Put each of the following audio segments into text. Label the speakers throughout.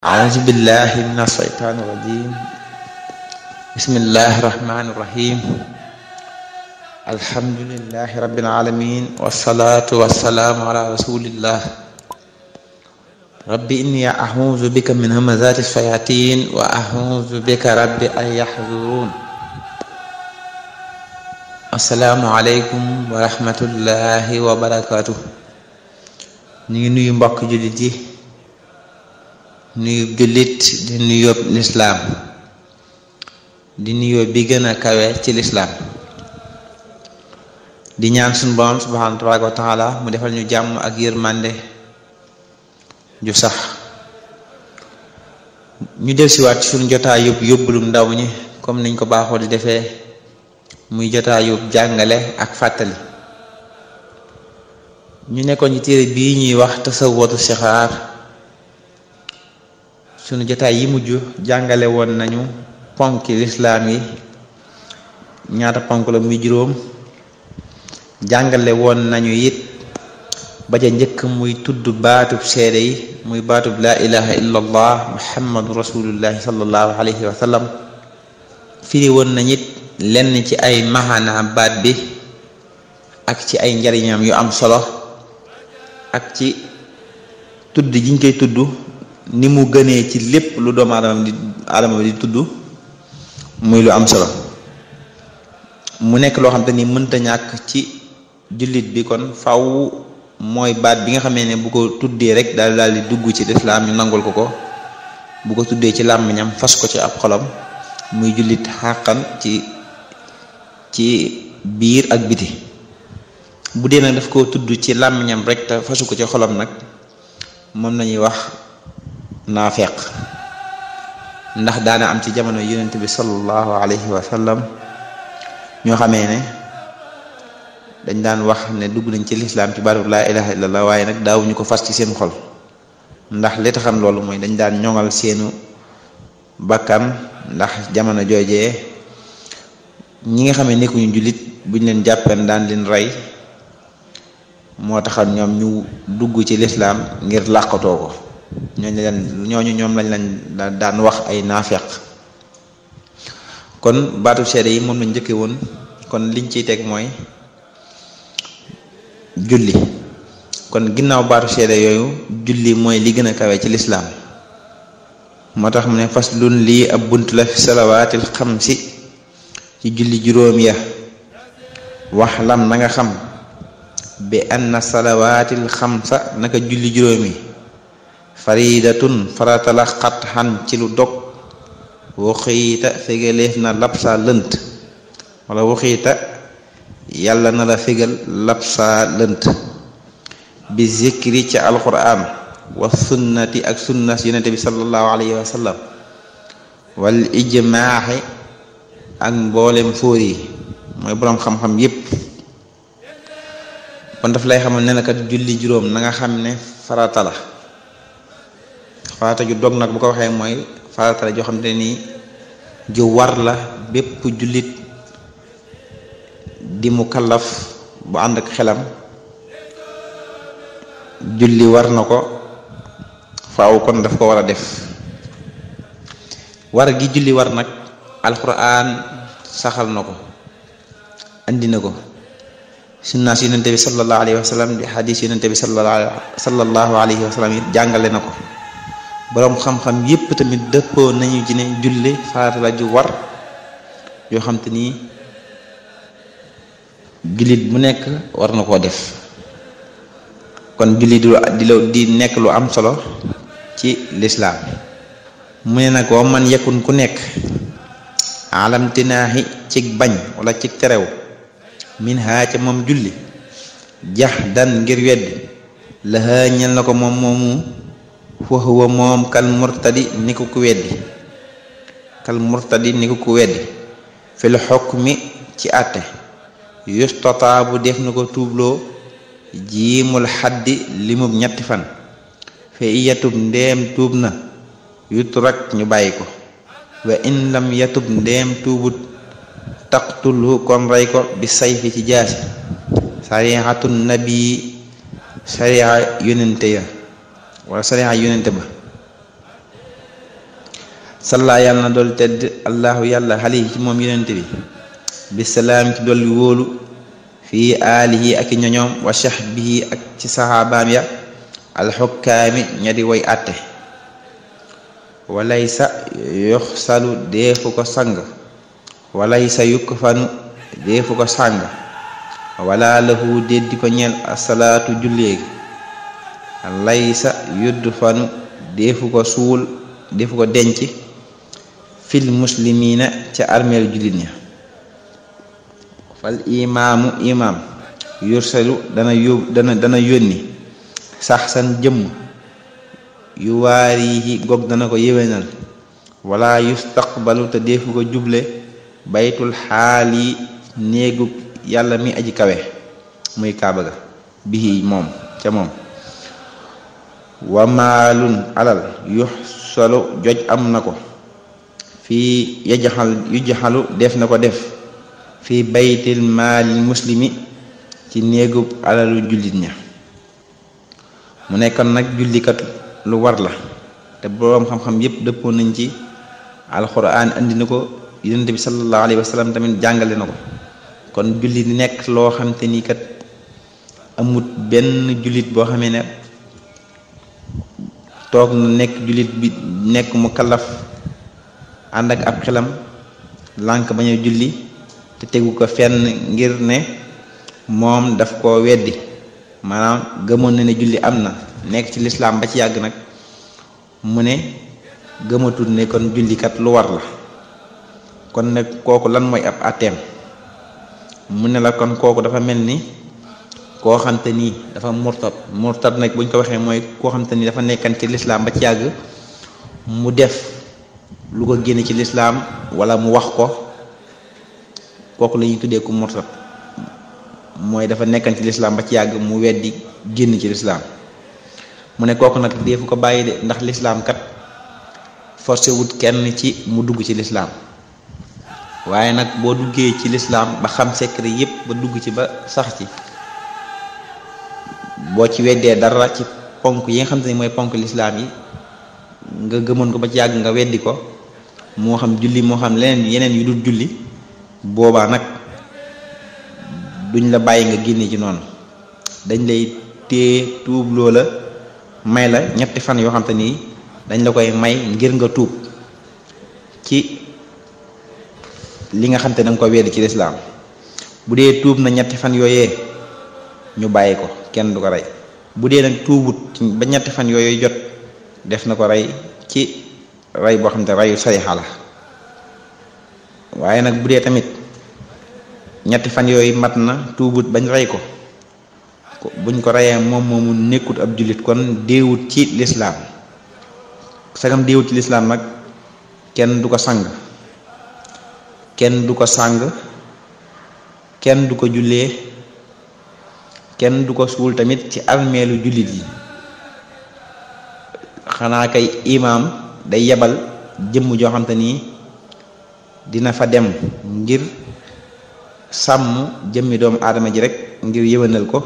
Speaker 1: أعوذ بالله من الشيطان الرجيم بسم الله الرحمن الرحيم الحمد لله رب العالمين والصلاة والسلام على رسول الله رب إني أعوذ بك من همزات الشياطين وأعوذ بك رب أن يحضرون السلام عليكم ورحمة الله وبركاته ñu ngi nuyu mbokk jullit yi nuyu jullit di nuyób lislaam di nuyoo bi gën a kawe ci lislaam di ñaan suñu borom subhaanahu tabaaraka wa taala mu defal ñu jàmm ak yërmande ju sax ñu del siwaat ci suñu jotaay yób yóbbulum ndaw ñi comme niñ ko baaxoo di defee muy jotaay yób jàngale ak fàttali ñu nekkoon ci téere bii ñuy wax tasawwatu sixaar sunu jotaay yi mujj jàngale woon nañu ponki lislaam yi ñaata ponk la muy juróom jàngale woon nañu it ba ca njëkk muy tudd baatub seede yi muy baatub laa ilaha illa allah muhammadu rasulullahi sallallahu alayhi wa sallam firi woon nañ it lenn ci ay maxanaa baat bi ak ci ay njariñam yu am solo ak ci tudd jiñ koy tudd ni mu gënee ci lépp lu doomu aadama di aadama di tudd muy lu am solo mu nekk loo xam te ni mënta ñàkk ci jullit bi kon faw mooy baat bi nga xamee ne bu ko tuddee rek daal daal di dugg ci lislaam ñu nangul ko ko bu ko tuddee ci làmmiñam fas ko ci ab xolam muy jullit xàqan ci ci biir ak biti bu dee nag daf koo tudd ci làmmiñam rek te fasu ko ci xolam nag moom lañuy wax naafeq ndax daana am ci jamono yonent bi sallallahu alayhi wa sallam ñoo xamee ne dañ daan wax ne dugg nañ ci lislaam ci baatu laa ilaha illallah waaye nag daawuñu ko fas ci seen xol ndax li taxam loolu mooy dañ daan ñoŋal seenu bakkan ndax jamono joojee ñi nga xamee nekkuñu jullit buñ leen jàppeen daan leen rey moo taxal ñoom ñu dugg ci lislaam ngir làqatoo ko ñooñu leen ñooñu ñoom lañ lañ daan wax ay naafeq kon baatu seede yi moom lañ njëkke woon kon liñ ciy teg mooy julli kon ginnaaw baatu seede yooyu julli mooy li gën a kawe ci lislaam moo tax mu ne fas lun lii ab bunt la fi salawaatil xamsi ci julli juróom ya wax lam na nga xam bi anna salawaatil xamsa naka julli juróomi faridatun faratala xat xan ci lu dog waxiita fegaleef na labsa lënt wala waxiita yàlla na la fegal labsa lënt bi zikri ci alquran wa sunnati ak sunnas yonente bi sallallahu alayhi wa sallam wal ijmaaxi ak mboolem fóor yi mooy boroom xam-xam yépp kon daf lay xamal ne na kat julli juróom na nga xam ne farata la farata ju dog nag bu ko waxee mooy farata la joo xam ne nii ju war la bépp jullit di mu kallaf bu ànd ak xelam julli war na ko faaw kon daf ko war a def war gi julli war nag alxuraan saxal na ko andi na ko sunnaas yonente bi sallallahu alayhi wa sallam di xadis yonente bi sallallahu alayhi wa sallam it jàngale na ko boroom xam-xam yépp tamit dëppoo nañu ci ne julli farata la ju war yoo xam te nii jullit bu nekk war na koo def kon julli du di la di nekk lu am solo ci lislaam mu ne nag wa man yakun ku nekk alamtinaaxi cig bañ wala cig terew min haa ca moom julli jax dan ngir weddi lahaa ñel na ko moom moomu fahuwa moom kal murtadi ni ko ku weddi kal murtadi ni ko ku weddi fil xukmi ci àtte yustataabu def na ko tuubloo jiimul xaddi limub ñetti fan fe iyatub ndeem tuub na yutrak ñu bàyyi ko wa in lam yatub ndeem tuubut taqtulhu kon rey ko bi sayfi ci jaasi sarixatu nabi sarixa yonente ya wala sarixa yonente ba salla yàlla na dool tedd allahu yàlla xale ci moom yonente bi bisalaam ci dolli wóolu fii aalihi ak i ñoñoom wa sahbihi ak ci saxaabaam ya alxukkaami ña di way àtte walay sa yox salu deefu ko sang walay sa yukk fanu deefu ko sàng wala lahu déddi ko ñeel asalaatu julleegi lay sa yudd fanu deefu ko suul deefu ko denc fil muslimiina ca armeel jullit ña fal imaamu imaam yursalu dana yób dana dana yónni sax san jëmm yu waarihi gog dana ko yéwénal wala yustaqbalu te deefu ko juble baytul xaal yi néegu yàlla mi aji kawe muy kaaba ga bihi moom ca moom wa maalun alal yux solo joj am na ko fii yajaxal yujaxalu def na ko def fii baytil maalil muslimi ci néegu alalu jullit ña mu nekkoon nag jullikat lu war la te boroom xam-xam yépp dëppoo nañ ci alxuraan andi na ko yonent bi sallallahu alayhi wa sallam tamit jàngale na ko kon julli di nekk loo xam te ni kat amut benn jullit boo xamee ne toog na nekk jullit bi nekk mu kallaf ànd ak ab xelam lànk bañ a julli te tegu ko fenn ngir ne moom daf koo weddi maanaam gëmoon na ne julli am na nekk ci lislaam ba ci yàgg nag mu ne gëmatul ne kon jullikat lu war la kon nag kooku lan mooy ab àtteem mu ne la kon kooku dafa mel ni koo xamte nii dafa murtad murtad nag buñ ko waxee mooy koo xamte ni dafa nekkan ci lislaam ba ci yàgg mu def lu ko génne ci lislaam wala mu wax ko kooku la ñuy tuddee ku murtad mooy dafa nekkan ci lislaam ba ci yàgg mu weddi génn ci lislaam mu ne kooku nag deefu ko bàyyi de ndax lislaam kat forcé wut kenn ci mu dugg ci lislaam waaye nag boo duggee ci lislaam ba xam secret yépp ba dugg ci ba sax ci boo ci weddee dara ci ponk yi nga xam te ni mooy ponk lislaam yi nga gëmoon ko ba ci yàgg nga weddi ko moo xam julli moo xam leneen yeneen yu dul julli boobaa nag duñ la bàyyi nga génne ci noonu dañ lay téye tuub loola may la ñetti fan yoo xam te ni dañ la koy may ngir nga tuub ci li nga xam te da nga ko weddi ci lislaam bu dee tuub na ñetti fan yooyee ñu bàyyi ko kenn du ko rey bu dee nag tuubut ba ñetti fan yooyu jot def na ko rey ci rey boo xam te reyu sarixa la waaye nag bu dee tamit ñetti fan yooyu mat na tuubut bañ rey ko buñ ko reyee moom moomu nekkut ab jullit kon déewut ci lislaam sagam déewut ci lislaam nag kenn du ko sang kenn du ko sàng kenn du ko jullee kenn du ko suul tamit ci armeelu jullit yi xanaa kay imaam day yebal jëmm joo xam te nii dina fa dem ngir sàmm jëmmi doomu aadama ji rek ngir yëwénal ko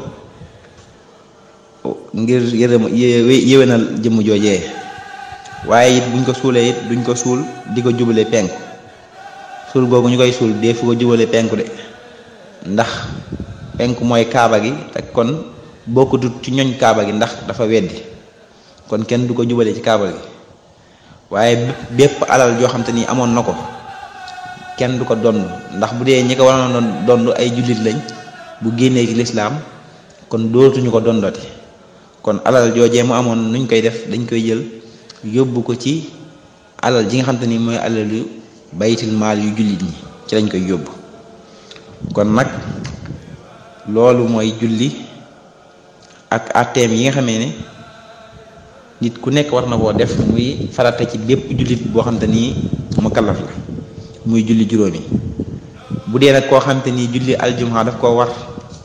Speaker 1: ngir yërëm yëwénal jëmm joojee waaye it buñ ko suulee it duñ ko suul di ko jubale penku suul googu ñu koy suul dee fu ko jubale penku de ndax penku mooy kaaba gi te kon bokkutut ci ñoñ kaaba gi ndax dafa weddi kon kenn du ko jubale ci kaaba gi waaye bépp alal joo xam te ni amoon na ko kenn du ko donn ndax bu dee ñi ko waroon donn ay jullit lañ bu génnee ci lislaam kon dootuñu ko dondoti kon alal joojee mu amoon nuñ koy def dañ koy jël yóbbu ko ci alal ji nga xam te ni mooy alal yu baytil maal yu jullit ñi ci lañ koy yóbbu kon nag loolu mooy julli ak àtteem yi nga xamee ne nit ku nekk war na koo def muy farata ci bépp jullit boo xam te ni mu kallaf la muy julli juróomi bu dee nag koo xam te ni julli aljuma daf koo war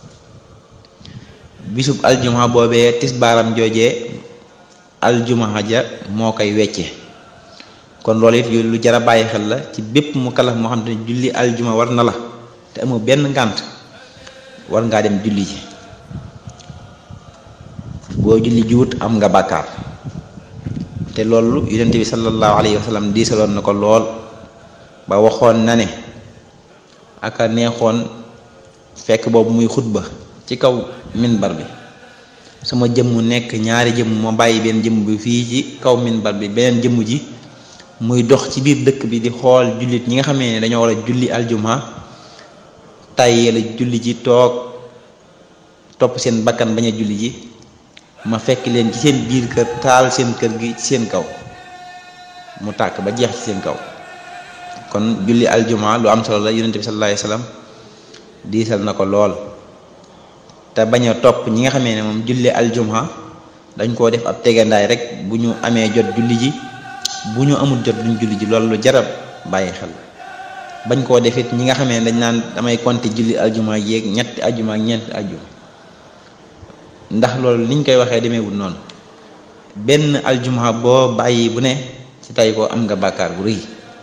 Speaker 1: bisub aljuma boobee tisbaaram joojee aljuma ja moo koy wecce kon loolu it lu jar a bàyyi xel la ci bépp mu kallaf moo xam te ni julli aljuma war na la te amoo benn ngànt war ngaa dem julli ji boo julli jiwut am nga bàkkaar te loolu yonent bi sallallahu alayhi wa sallam diisaloon na ko lool ba waxoon na ne aka neexoon fekk boobu muy xutba ci kaw minbar bi sama jëmm nekk ñaari jëmm ma bàyyi benn jëmm bi fii ci kaw minbar bi beneen jëmm ji muy dox ci biir dëkk bi di xool jullit ñi nga xamee ne dañoo war a julli aljuma tàyyee la julli ji toog topp seen bakkan bañ a julli ji ma fekk leen ci seen biir kër taal seen kër gi ci seen kaw mu tàkk ba jeex ci seen kaw kon julli aljuma lu am solo la yonente bi sallallahu alayhi wasallam diisal na ko lool te bañ a topp ñi nga xamee ne moom julli aljuma dañ koo def ab tegandaay rek bu ñu amee jot julli ji bu ñu amul jot duñ julli ji loolu lu jarab bàyyi xel bañ koo defit ñi nga xamee ne dañ naan damay compter julli aljuma yéeg ñetti aljuma ak ñeenti aljuma ndax loolu niñ koy waxee demeewul noonu benn aljuma boo bàyyi bu ne ci tay ko am nga bàkkaar bu rëy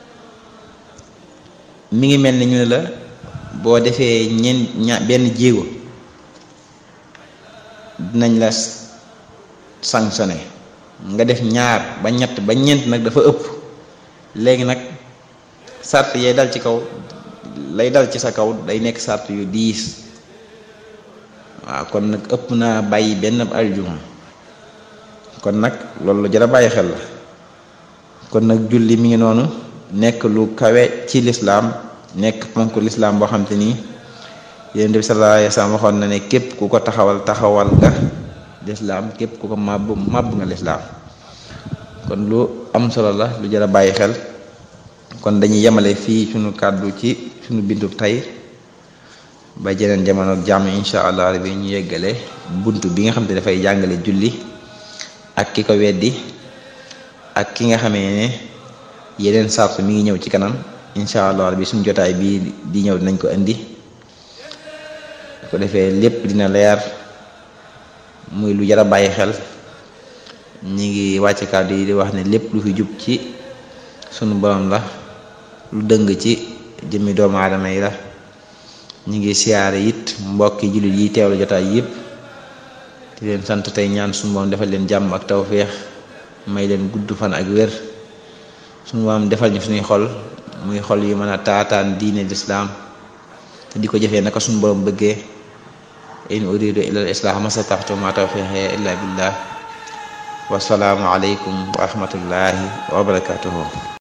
Speaker 1: mi ngi mel ni ñu ne la boo defee ñeent ña benn jéego dinañ la sanctionné nga def ñaar ba ñett ba ñeent nag dafa ëpp léegi nag sart yay dal ci kaw lay dal ci sa kaw day nekk sart yu diis waaw kon nag ëpp naa bàyyi benn aljuma kon nag loolu lu jar a bàyyi xel la kon nag julli mi ngi noonu nekk lu kawe ci lislaam nekk ponk lislaam boo xam te nii yonent bi sallallahu alayhi wasallam waxoon na ne képp ku ko taxawal taxawal nga lislaam képp ku ko màbb màbb nga lislaam kon lu am solo la lu jar a bàyyi xel kon dañuy yemale fii suñu kàddu ci suñu bindu tey ba jeneen jamono ak jàmm insha allah rabbi ñu yeggale bunt bi nga xam te dafay jàngale julli ak ki ko weddi ak ki nga xamee ne yeneen sartu mi ngi ñëw ci kanam insha allah rabbi suñu jotaay bii di ñëw dinañ ko indi ko defee lépp dina leer muy lu jar a bàyyi xel ñi ngi wàcce kàddu yi di wax ne lépp lu fi jub ci sunu borom la lu dëng ci jëmmi doomu aadama yi la ñu ngi siyaare it mbokki jullit yi teewlu jotaay yëpp di leen sant tey ñaan sunu borom defal leen jàmm ak tawféex may leen gudd fan ak wér sunu borom defal ñu suñuy xol muy xol yu mën a taataan diine lislaam te di ko jëfee naka sunu borom bëggee in uridu illa al islah ma stata'tu ma tawfiqi illa billah wasalaamu aleykum wa rahmatullahi wa barakatuhu